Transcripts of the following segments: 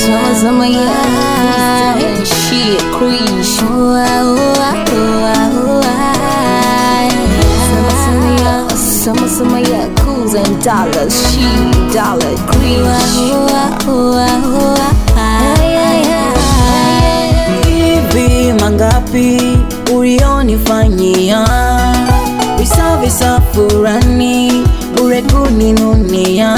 Summer, summer, yeah. And shit, crease. Summer, summer, yeah. Summer, summer, yeah. Cools and dollars. She, dollar, Hivi mangapi ulionifanyia visa visa furani bure kuninunia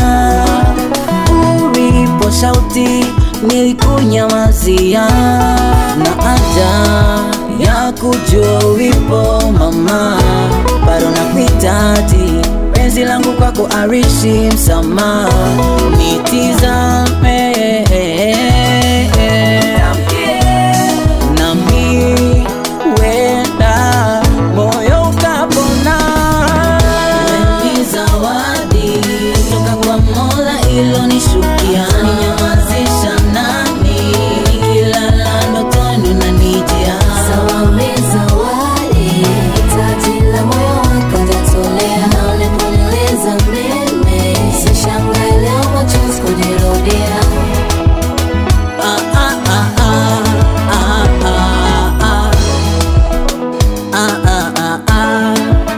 ulipo shauti nilikunyamazia na haja ya kujua ulipo mama bado nakuhitaji penzi langu kwako arishi msamaha nitizame nami wenda moyo ukapona. Ni zawadi toka kwa Mola ilonishukia, ninyamazisha nani nikilala ndotoni unanijia Ah, ah, ah, ah, ah, ah, ah. Ah, ah, ah, ah.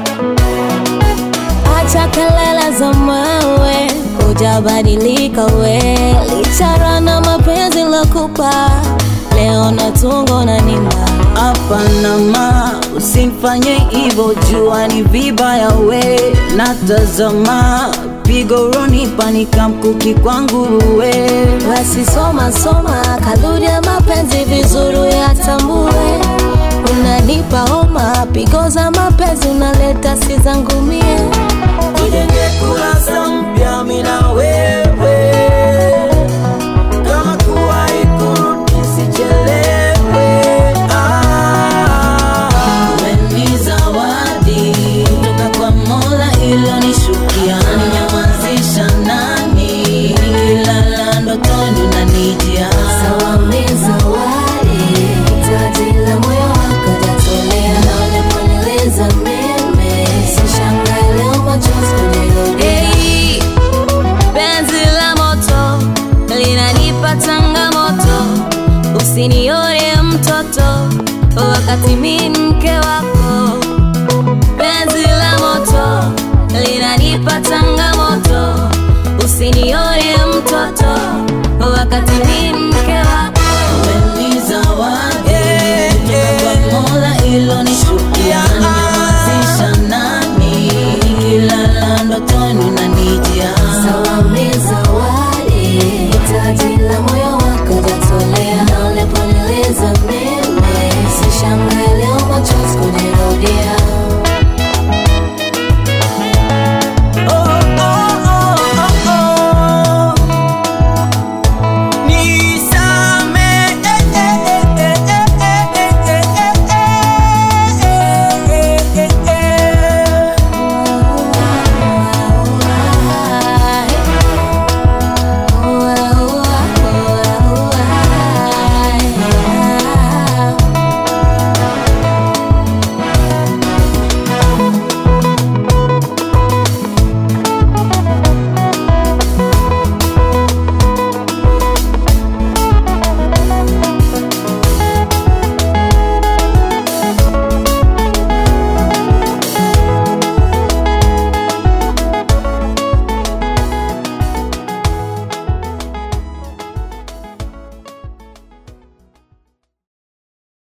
Acha kelele za mawe, hujabadilika we, lichara na mapenzi lokupa, leo natungo na nimba Hapana ma, usinifanye hivyo, jua ni vibaya we. Natazama pigo ronipa nikamkuki kwangu we. basi soma soma, kaludi ya mapenzi vizuri yatambue, unanipa homa, pigo za mapenzi unaleta si zangu mie Tujenge kurasa mpya mimi na wewe, kama kuwahi kurudi sichelewe. Ah, wewe ni zawadi toka kwa Mola ilonishukia, ninyamazisha nani nikilala ndotoni unanijia Hey, penzi la moto linanipa changamoto, usinione mtoto wakati mi mke wako. Penzi la moto linanipa changamoto, usinione mtoto